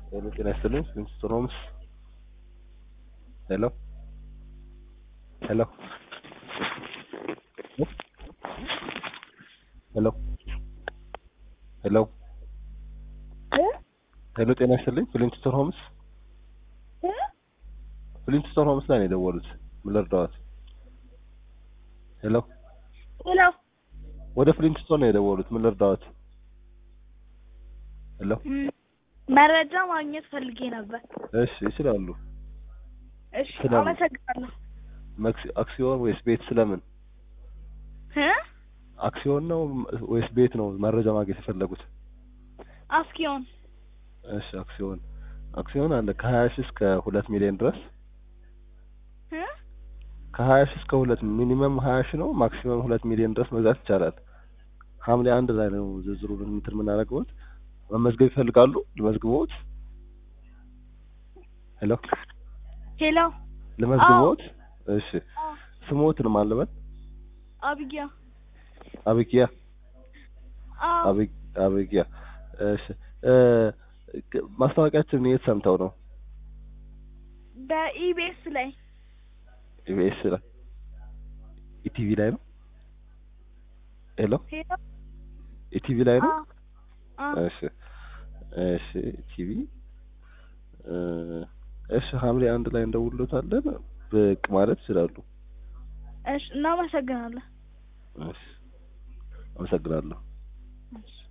ሄሎ ጤና ይስጥልኝ ሚኒስትር ሆምስ ሄሎ ሄሎ ሄሎ ሄሎ ሄሎ ጤና ይስጥልኝ ፍሊንትስቶን ሆምስ ፍሊንትስቶን ሆምስ ላይ ነው የደወሉት ምን ልርዳዎት ሄሎ ሄሎ ወደ ፍሊንትስቶን ነው የደወሉት ምን ልርዳዎት ሄሎ መረጃ ማግኘት ፈልጌ ነበር። እሺ ይችላሉ እሺ ስለምን? አመሰግናለሁ። መክሲ- አክሲዮን ወይስ ቤት ስለምን እ አክሲዮን ነው ወይስ ቤት ነው መረጃ ማግኘት የፈለጉት አስኪዮን እሺ አክሲዮን አክሲዮን አለ ከሀያ ሺህ እስከ ሁለት ሚሊዮን ድረስ እ ከሀያ ሺህ እስከ ሁለት ሚኒመም ሀያ ሺህ ነው ማክሲመም ሁለት ሚሊዮን ድረስ መግዛት ይቻላል ሐምሌ አንድ ላይ ነው ዝርዝሩን እንትን የምናደርገውት መመዝገብ ይፈልጋሉ ልመዝግቦት ሄሎ ሄሎ ልመዝግቦት እሺ አዎ። ስሞትን ማለበት አብጊያ አብጊያ አዎ አብ- አብጊያ እሺ እ ግ- ማስታወቂያችንን የት ሰምተው ነው በኢቢኤስ ላይ ኢቢኤስ ላይ ኢቲቪ ላይ ነው ሄሎ ሄሎ ኢቲቪ ላይ ነው አዎ አዎ እሺ እሺ ቲቪ እሺ ሐምሌ አንድ ላይ እንደውሎታለን ብቅ ማለት ይችላሉ እሺ እናመሰግናለን። እሺ አመሰግናለሁ እሺ